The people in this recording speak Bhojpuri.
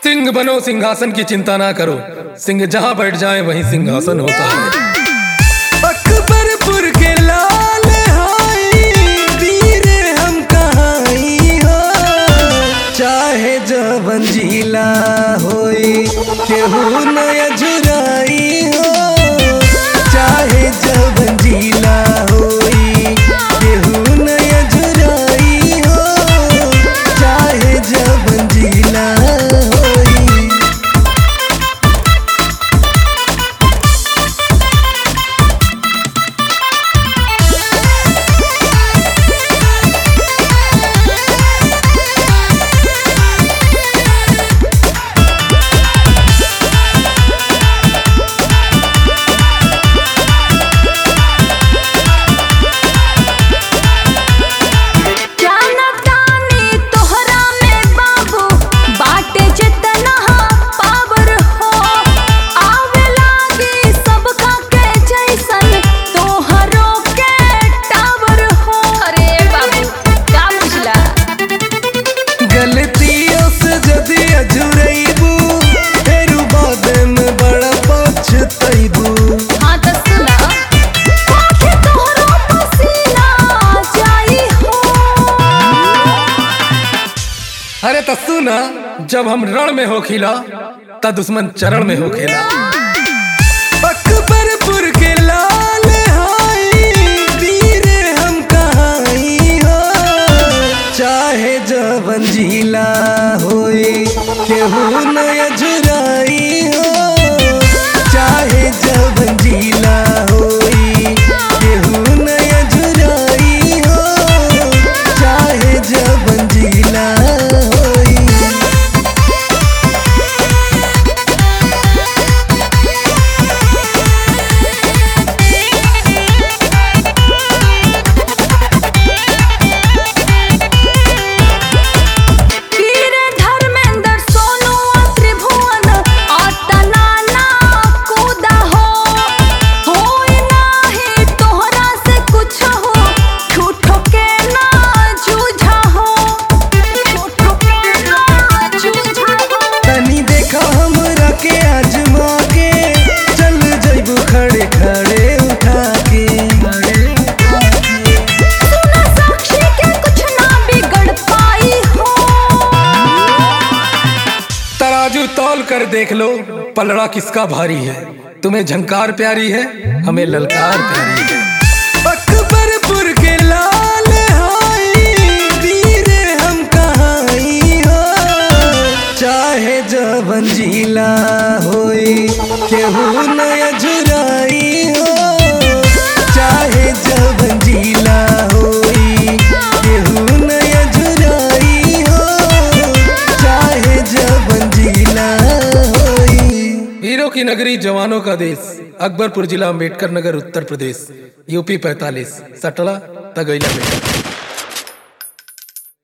सिंह बनो सिंहासन की चिंता ना करो सिंह जहाँ बैठ जाए वहीं सिंहासन होता है अकबरपुर के लाल हाई वीर हम कहाई हो चाहे जवन जिला होई केहू नया जुराई हो चाहे जवन जिला होई केहू नया जुराई हो चाहे जवन जिला होई जाना तानी तोहरा में बाबू बाटे जितना पावर हो आवे लागी सबका के जैसन तोहरो के टावर हो अरे बाबू का बुझला गलतियों से जदी अजुरैबू फेरू बाद में बड़ा पछतैबू हाँ तो सुना आखे तोहरो पसीना जाई हो अरे तो सुना जब हम रण में हो खिला त दुश्मन चरण में हो खेला अकबरपुर के लाल हाई वीर हम कहाई हो चाहे जवन जिला होई केहू नया जुराई हो चाहे जवन जिला होई केहू नया जुराई हो चाहे जवन जिला होई वीर धर्मेंद्र सोनू और त्रिभुवन अतना ना कूदा हो होई नाही तोहरा से कुछ हो झूठो के ना जूझा हो झूठो के ना जूझा हो तनी देखा हमरा के आजमा के चल जइबू खड़े खड़े उठा के सुना साक्षी के कुछ ना बिगड़ पाई हो तराजू तौल कर देख लो पलड़ा किसका भारी है तुम्हें झंकार प्यारी है हमें ललकार प्यारी है अकबरपुर के लाल हाई वीर हम कहाई हो चाहे जवन जिला होई केहू नया जुराई हो चाहे जवन जिला होई केहू नया जुराई हो चाहे जवन जिला होई वीरों की नगरी जवानों का देश अकबरपुर जिला अम्बेडकर नगर उत्तर प्रदेश यूपी पैतालीस सटला तगैला बेटा